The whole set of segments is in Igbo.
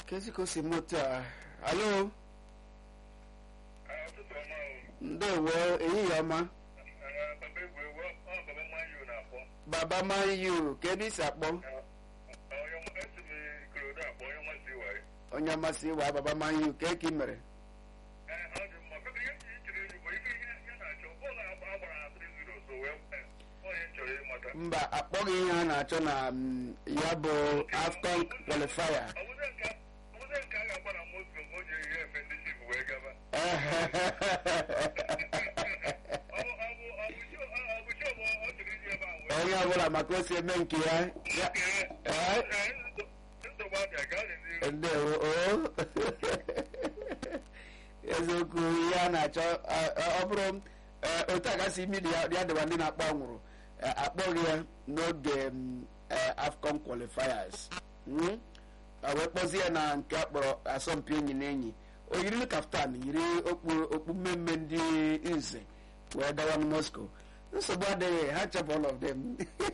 kezi ka o si moto a alo ụtụtụ ọma o ndewo ehihie ọma papa egwuregwu ọ papa manyu na-akpọ baba man yu ka ebe isi akpọ onye esi m ikorodo akpọ onye nmasị waye onye amasị wa baba man yu ka eke mere ọ dị mma papa ihe ji ichere enyi bụ ife ihe ya na-achọ bọọlụ agbara na 3-0 so wee onye chọrọ ịmata mba akpọghị ihe a na-achọ na mm, ya bụ afcon qualifier ọ bụzie nke ọ bụzie nke a ga-agba na Moscow ma o ji ihe efe ndị chif wee gaba ọ bụ ọ bụ ọ bụ show ọ bụ show bụ ọ chọrọ iji ebe a wee onye ọbụla maka o si eme nke ya ya Ee, nsogbu abịa gaa n'ihu ndewo o eziokwu ihe a na-achọ ọ- ọ bụrụ eh, otu a gasị imi ya ya dịwa ndị na-akpọ anwụrụ eh, akpọghị ya n'oge mm, eh, afcon qualifiers Mm? a wee kpọzie ya na nke akpọrọ asọmpi enyi na enyi o yiri kaftan yiri okpu okpu mmemme ndị nze wee dawa na moscow nsogbu adịghị ha chepụ all of them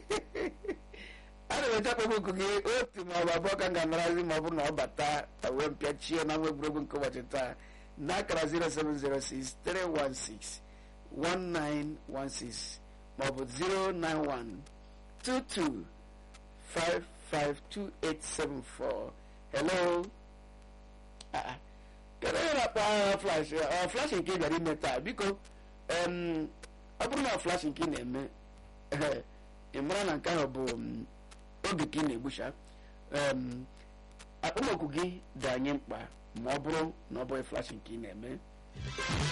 a na emecha kpọkpọkụ gị otu ma ọ bụ abụọ ka m ga-anarazi ma ọ bụrụ na ọ bata wee mpịachie na nwa egwuregwu nke ụbọchị taa n'akara 0706 316 1916 maọbụ 091 22 552874 hello Ah, ah. kedu onye na-akpọ agha flash ọ flash nke ị bịara ime taa biko em, ọ bụrụ na flash nke ị na-eme ị mara na nke ahụ bụ mm, oge ka ị na-egbucha em, akpọmọkụ gị dị anyị mkpa ma ọ bụrụ na ọ bụghị flash nke ị na-eme